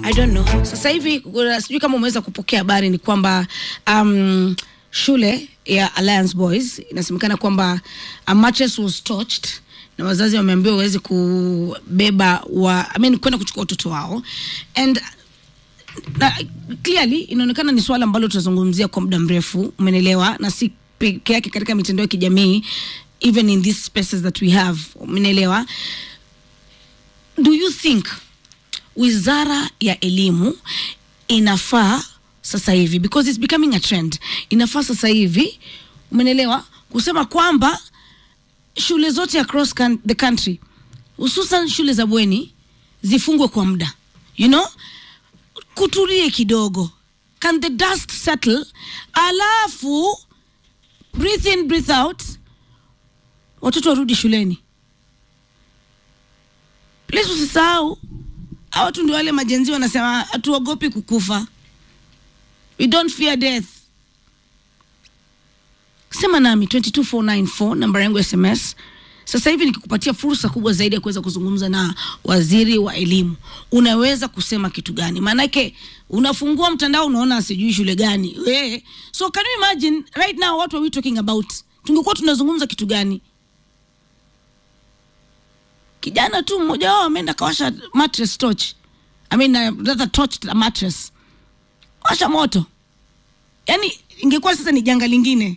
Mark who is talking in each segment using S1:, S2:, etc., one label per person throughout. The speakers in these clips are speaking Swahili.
S1: I don't know. Sasa hivi kuna- sijui kama umeweza kupokea habari ni kwamba um, shule ya Alliance Boys inasemekana kwamba a mattress was touched na wazazi wameambiwa waweze kubeba wa I mean, kwenda kuchukua watoto wao and na, clearly inaonekana ni swala ambalo tutazungumzia kwa muda mrefu, umenelewa, na si peke yake katika mitandao ya kijamii, even in these spaces that we have, umenelewa. Do you think wizara ya elimu inafaa sasa hivi because it's becoming a trend, inafaa sasa hivi, umenelewa, kusema kwamba shule zote across can, the country hususan shule za bweni zifungwe kwa muda you know kutulie kidogo can the dust settle alafu breathe in breathe out watoto warudi shuleni please usisahau hawa watu ndio wale majenzi wanasema hatuogopi kukufa we don't fear death sema nami 22494 namba yangu ya sms sasa hivi nikikupatia fursa kubwa zaidi ya kuweza kuzungumza na waziri wa elimu unaweza kusema kitu gani maanake unafungua mtandao unaona sijui shule gani we so can you imagine right now what are we talking about tungekuwa tunazungumza kitu gani kijana tu mmoja wao ameenda kawasha mattress torch I mean, uh, rather torched a mattress washa moto yaani ingekuwa sasa ni janga lingine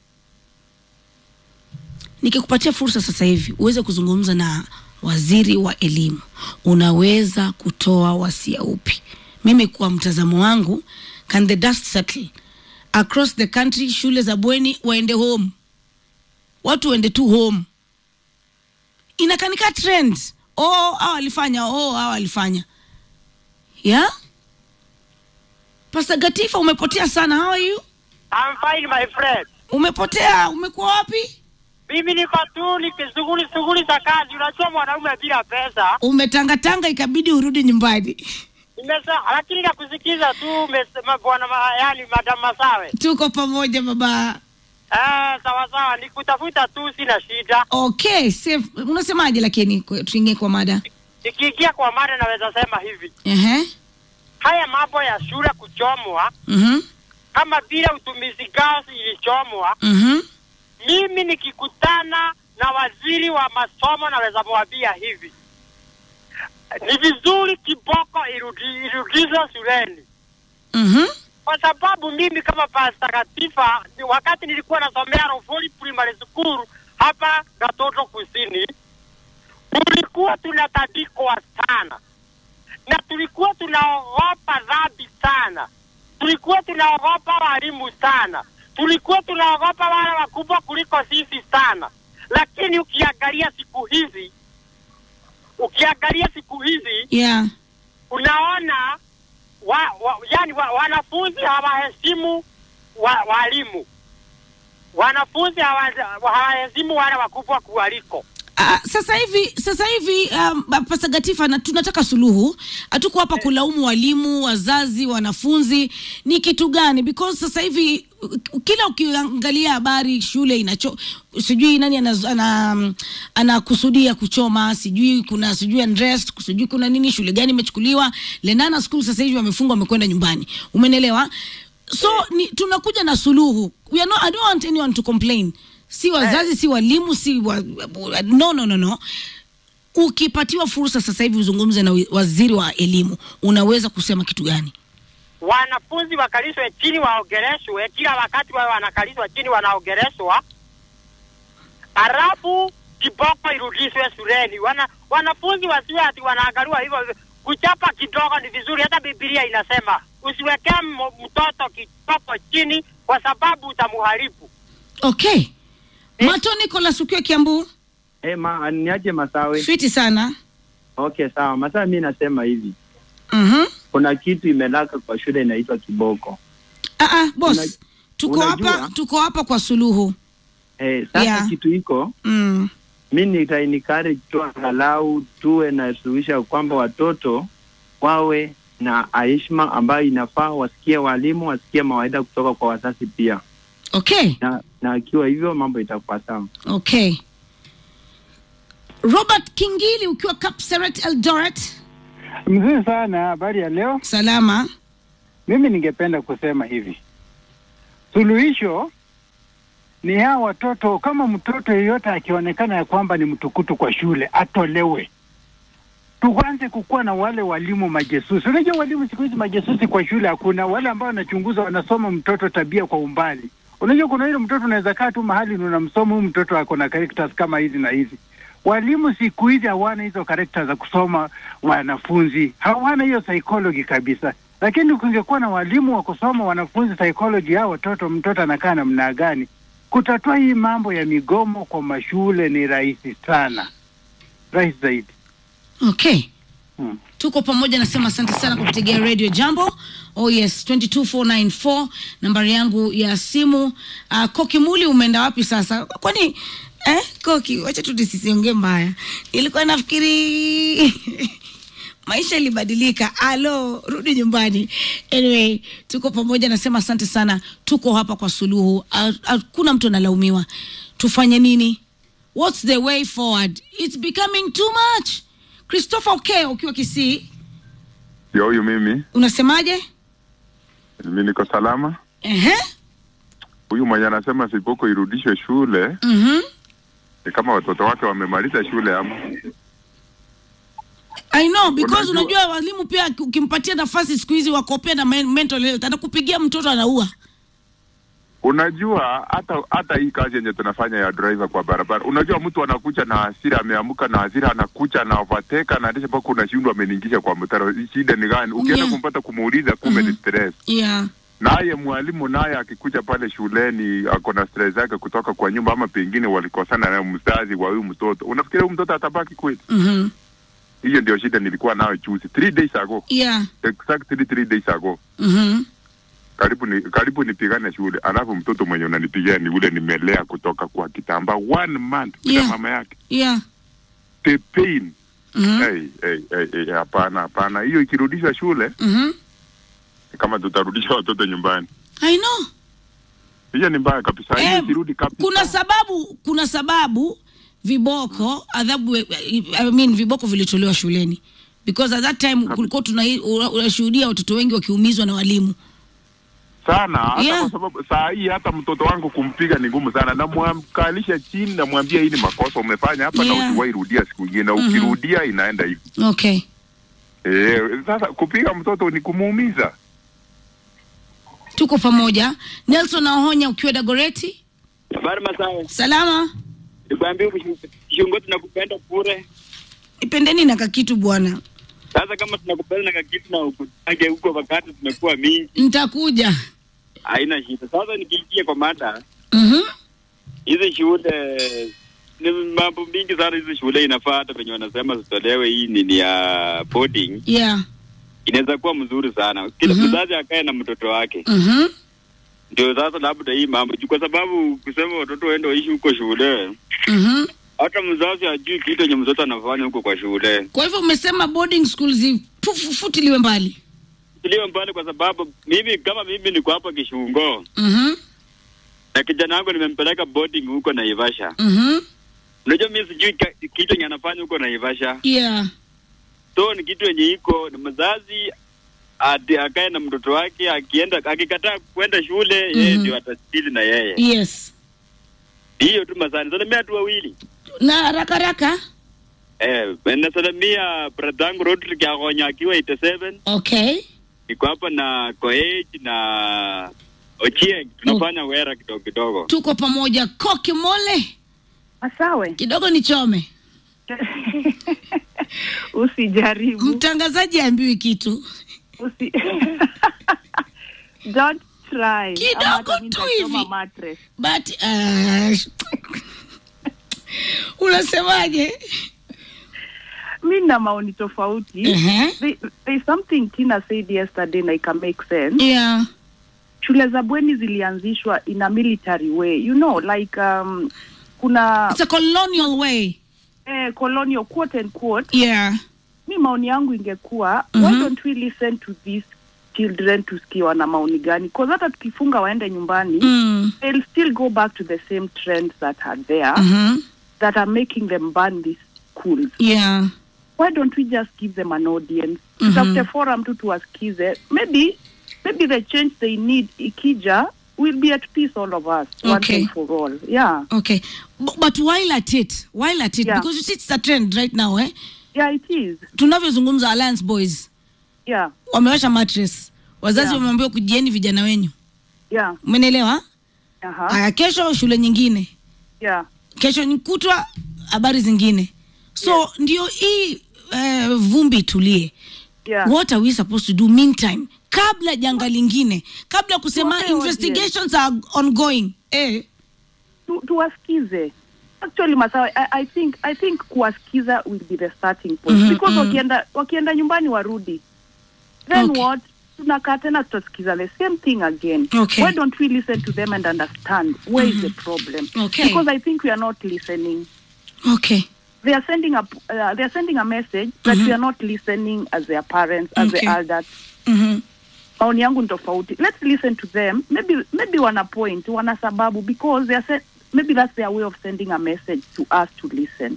S1: nikikupatia fursa sasa hivi uweze kuzungumza na waziri wa elimu unaweza kutoa wasia upi mimi kwa mtazamo wangu can the dust settle across the country shule za bweni waende home watu waende tu home inakanika trend oh hawa walifanya oh hawa walifanya yeah Pastor Gatifa umepotea sana how are you
S2: I'm fine my friend.
S1: umepotea umekuwa wapi
S2: Mimi niko tu nikishughuli shughuli za kazi. Unajua mwanaume bila pesa.
S1: umetangatanga ikabidi urudi nyumbani
S2: Nimesa lakini nakusikiza tu umesema bwana ma, yani madam Masawe.
S1: tuko pamoja baba
S2: Eh, sawa sawa nikutafuta tu sina shida.
S1: okay safe unasemaje lakini kwa- tuingie kwa mada
S2: Nikiingia kwa mada naweza sema hivi.
S1: ehe
S2: Haya mambo ya shule kuchomwa
S1: mhm
S2: kama vile utumizi gasi ilichomwa,
S1: mhm
S2: mimi nikikutana na waziri wa masomo naweza mwambia hivi. Ni vizuri kiboko irudi- irudishwe shuleni.
S1: mhm
S2: kwa sababu mimi kama Pasta Katifa ni wakati nilikuwa nasomea Rufuli Primary School hapa Gatoto Kusini, tulikuwa tunatandikwa sana na tulikuwa tunaogopa dhambi sana, tulikuwa tunaogopa walimu sana, tulikuwa tunaogopa wale wakubwa kuliko sisi sana. Lakini ukiangalia siku hizi, ukiangalia siku hizi
S1: yeah
S2: unaona wa, wa, yani wa, wanafunzi hawaheshimu wa, walimu wanafunzi hawa- hawaheshimu wale wakubwa kuwaliko
S1: Uh, sasa hivi sasa hivi um, Pastor Gatifa na tunataka suluhu. Hatuko hapa kulaumu walimu, wazazi, wanafunzi. Ni kitu gani? Because sasa hivi uh, kila ukiangalia habari shule inacho sijui nani anakusudia ana, ana anakusudia kuchoma, sijui kuna sijui unrest, sijui kuna nini, shule gani imechukuliwa. Lenana school sasa hivi wamefungwa, wamekwenda nyumbani. Umenelewa? So ni, tunakuja na suluhu. We are not, I don't want anyone to complain si wazazi si walimu si wa, no, no, no, no. Ukipatiwa fursa sasa hivi uzungumze na wi- waziri wa elimu, unaweza kusema kitu gani?
S2: wanafunzi wakalishwe chini waogereshwe kila wakati wawe wanakalishwa chini wanaogereshwa halafu kiboko irudishwe shuleni wana wanafunzi wasiwe ati wanaangaliwa hivyo kuchapa kidogo ni vizuri hata bibilia inasema usiwekee m- mtoto kiboko chini kwa sababu utamuharibu
S1: Okay. Mato Nicholas ukiwa Kiambu,
S3: Eh, ma, niaje Masawe?
S1: fiti sana.
S3: Okay, sawa. Masawe, mi nasema hivi,
S1: Mhm.
S3: kuna kitu imelaka kwa shule inaitwa kiboko.
S1: Ah ah, boss.
S3: Una-
S1: tuko
S3: unajua-
S1: hapa tuko hapa kwa suluhu.
S3: Eh, sasa
S1: Yeah.
S3: kitu iko
S1: Mm.
S3: mi nitainikari tu angalau tuwe na suluhisha kwamba watoto wawe na heshima ambayo inafaa, wasikie walimu, wasikie mawaidha kutoka kwa wazazi pia,
S1: Okay.
S3: na na akiwa hivyo mambo itakuwa sawa.
S1: Okay. Robert Kingili ukiwa Kapseret Eldoret.
S4: Mzuri sana. Habari ya leo.
S1: Salama.
S4: Mimi ningependa kusema hivi, suluhisho ni hawa watoto. Kama mtoto yeyote akionekana ya kwamba ni mtukutu kwa shule, atolewe. Tuanze kukuwa na wale walimu majesusi. Unajua walimu siku hizi majesusi kwa shule hakuna, wale ambao wanachunguza, wanasoma mtoto tabia kwa umbali. Unajua kuna ile mtoto unaweza kaa tu mahali na unamsoma huyu mtoto ako na characters kama hizi na hizi. Walimu siku hizi hawana hizo characters za kusoma wanafunzi, hawana hiyo psychology kabisa. Lakini kungekuwa na walimu wa kusoma wanafunzi psychology yao watoto, mtoto anakaa namna gani, kutatua hii mambo ya migomo kwa mashule ni rahisi sana, rahisi zaidi.
S1: Okay.
S4: Hmm.
S1: tuko pamoja nasema asante sana kwa kutegea radio jambo oh yes 22494 nambari yangu ya simu uh, koki muli umeenda wapi sasa kwani eh, koki wacha tu nisisiongee mbaya ilikuwa nafikiri maisha ilibadilika alo rudi nyumbani anyway tuko pamoja nasema asante sana tuko hapa kwa suluhu Ha- hakuna mtu analaumiwa tufanye nini what's the way forward it's becoming too much christopher okay ukiwa kisii
S5: Yo, huyu mimi
S1: unasemaje
S5: mimi niko salama.
S1: Ehe.
S5: Huyu mwenye anasema siboko irudishwe shule
S1: Mhm.
S5: ni kama watoto wake wamemaliza shule ama
S1: I know because
S5: Unajua-
S1: unajua walimu pia ukimpatia nafasi siku hizi wakopea na men- mental health anakupigia mtoto anaua
S5: unajua hata hata hii kazi yenye tunafanya ya driver kwa barabara, unajua mtu anakuja na hasira, ameamka na hasira, anakuja na overtake, anaendesha mpaka unashindwa ameniingisha kwa mtaro. Shida ni gani? Ukienda
S1: Yeah.
S5: kumpata kumuuliza, kumbe ni stress.
S1: yeah
S5: Naye mwalimu naye akikuja pale shuleni ako na stress yake kutoka kwa nyumba, ama pengine walikosana na mzazi wa huyu mtoto, unafikiria huyu mtoto atabaki kweli?
S1: Mhm.
S5: Hiyo ndio shida nilikuwa nayo juzi, three days ago,
S1: yeah
S5: exactly three days ago.
S1: Mhm.
S5: Karibu ni karibu nipigane shule, alafu mtoto mwenye unanipigia ni ule nimelea kutoka kwa kitambaa one month bila
S1: Yeah.
S5: mama yake,
S1: yeah
S5: the pain.
S1: Mhm.
S5: Hey, hey, hey, hey, hapana hapana, hiyo ikirudishwa shule
S1: Mhm.
S5: ni kama tutarudisha watoto nyumbani.
S1: I know
S5: Hiyo ni mbaya kabisa, hiyo
S1: Eh,
S5: ikirudi kabisa.
S1: kuna sababu kuna sababu viboko adhabu I mean, viboko vilitolewa shuleni because at that time kulikuwa tuna unashuhudia watoto wengi wakiumizwa na walimu
S5: sana hata
S1: Yeah.
S5: kwa sababu saa hii hata mtoto wangu kumpiga ni ngumu sana, namwamkalisha chini, namwambia hii ni makosa umefanya hapa
S1: Yeah.
S5: na usiwahi rudia siku ingine, na
S1: Mhm.
S5: ukirudia inaenda hivi.
S1: okay
S5: Eh, sasa kupiga mtoto ni kumuumiza.
S1: tuko pamoja nelson naohonya ukiwa dagoreti
S6: Habari Masawe,
S1: salama
S6: nikwambia Kishungo tunakupenda bure.
S1: ipendeni na kakitu bwana
S6: Sasa kama tunakupenda na kakitu na ukutage huko wakati tumekuwa mingi,
S1: nitakuja
S6: haina shida. Sasa nikiingia kwa mada
S1: Mhm.
S6: hizi shule ni mambo mingi sana. Hizi shule inafaa hata venye wanasema zitolewe hii nini ya boarding,
S1: yeah
S6: inaweza kuwa mzuri sana. Kila
S1: Mhm.
S6: mzazi akae na mtoto wake,
S1: Mhm.
S6: ndio sasa labda hii mambo juu, kwa sababu kusema watoto waende waishi huko shule,
S1: Mhm.
S6: hata mzazi ajui kitu yenye mtoto anafanya huko kwa shule.
S1: kwa hivyo umesema boarding schools zifutiliwe mbali
S6: Tuliwe mbali kwa sababu mimi kama mimi niko hapa Kishungo
S1: Mhm.
S6: na kijana wangu nimempeleka boarding huko Naivasha.
S1: Mhm.
S6: Unajua mimi sijui ka- kitu yenye anafanya huko Naivasha,
S1: yeah
S6: so ni kitu yenye iko ni mzazi ati akae na mtoto wake, akienda akikataa kwenda shule yeye
S1: Mhm.
S6: ndio atastili na yeye.
S1: yes
S6: Hiyo tu masani. Salamia tu wawili
S1: na haraka haraka
S6: eh, nasalamia brother yangu Rodrick Agonya akiwa 87
S1: okay
S6: niko hapa na Koech na Ochieng, tunafanya wera kidogo kidogo.
S1: tuko pamoja koki mole
S7: Masawe,
S1: kidogo nichome
S7: usijaribu
S1: mtangazaji aambiwi kitu
S7: usi... Don't try.
S1: Kidogo
S7: Ama hata mimi
S1: tu
S7: nitasoma
S1: hivi.
S7: mattress.
S1: but uh, unasemaje
S7: Mi na maoni tofauti.
S1: Ehe.
S7: There- There's something Tina said yesterday na ika make sense.
S1: yeah
S7: Shule za bweni zilianzishwa in a military way. You know, like um, kuna
S1: it's a colonial way
S7: eh, colonial quote and quote.
S1: yeah
S7: Mi maoni yangu ingekuwa
S1: Mhm.
S7: why don't we listen to these children tusikie wana maoni gani? Cause hata tukifunga waende nyumbani
S1: mm.
S7: they'll still go back to the same trends that are there
S1: Mhm.
S7: that are making them burn these schools.
S1: yeah
S7: why don't we just give them an audience
S1: Mhm.
S7: tutafute forum tu tuwasikize maybe maybe the change they need ikija we'll be at peace all of us one
S1: Okay.
S7: and for all yeah
S1: okay B- but while at it while at it
S7: Yeah.
S1: because you see it's a trend right now eh
S7: yeah it is
S1: tunavyozungumza alliance boys
S7: yeah
S1: wamewasha mattress wazazi
S7: Yeah.
S1: wameambiwa kujieni vijana wenyu
S7: yeah
S1: umenielewa
S7: uh-huh.
S1: haya kesho shule nyingine
S7: yeah
S1: kesho ni kutwa habari zingine so ndio hii uh, vumbi itulie
S7: yeah
S1: what are we supposed to do meantime kabla janga lingine kabla kusema
S7: Tuwape
S1: investigations are ongoing eh.
S7: tu, tuwasikize actually masawa I, i think i think kuwasikiza will be the starting point
S1: Mhm,
S7: because
S1: mhm.
S7: wakienda wakienda nyumbani warudi then
S1: Okay.
S7: what tunakaa tena tutasikiza the same thing again
S1: Okay.
S7: why don't we listen to them and understand where is the problem
S1: Okay.
S7: because i think we are not listening
S1: okay
S7: they are sending a uh, they are sending a message that we are not listening as their parents as
S1: Okay.
S7: the elders
S1: mm-hmm.
S7: maoni yangu ni tofauti let's listen to them maybe maybe wana point wana sababu because they are se- maybe that's their way of sending a message to us to listen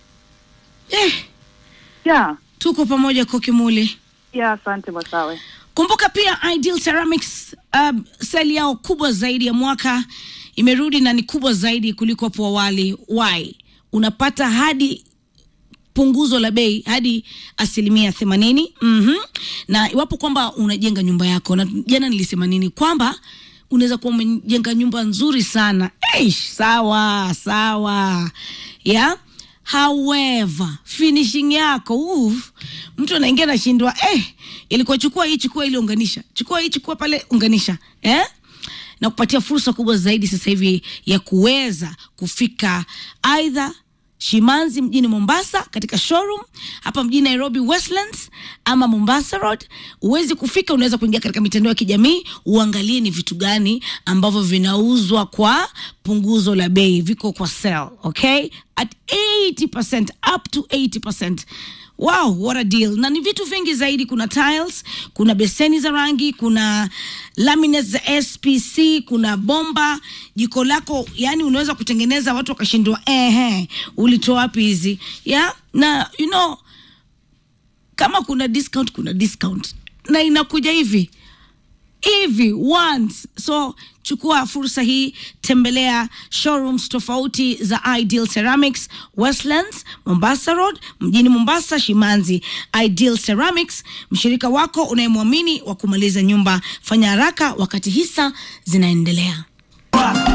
S1: eh,
S7: yeah
S1: tuko pamoja kokimuli
S7: yeah asante masawe
S1: kumbuka pia ideal ceramics um, seli yao kubwa zaidi ya mwaka imerudi na ni kubwa zaidi kuliko hapo awali why unapata hadi punguzo la bei hadi asilimia themanini mm-hmm. na iwapo kwamba unajenga nyumba yako na jana nilisema nini kwamba unaweza kuwa umejenga nyumba nzuri sana Eish, sawa sawa yeah however finishing yako uf, mtu anaingia nashindwa eh, ilikuwa chukua hii chukua ili unganisha chukua hii chukua pale unganisha eh? na kupatia fursa kubwa zaidi sasa hivi ya kuweza kufika aidha shimanzi mjini mombasa katika showroom hapa mjini nairobi westlands ama mombasa road uwezi kufika unaweza kuingia katika mitandao ya kijamii uangalie ni vitu gani ambavyo vinauzwa kwa punguzo la bei viko kwa sale okay at 80% up to 80% wow what a deal na ni vitu vingi zaidi kuna tiles kuna beseni za rangi kuna laminates za spc kuna bomba jiko lako yani unaweza kutengeneza watu wakashindwa ehe ulitoa wapi hizi yeah? na you know kama kuna discount kuna discount na inakuja hivi hivi once so chukua fursa hii tembelea showrooms tofauti za ideal ceramics westlands mombasa road mjini mombasa shimanzi ideal ceramics mshirika wako unayemwamini wa kumaliza nyumba fanya haraka wakati hisa zinaendelea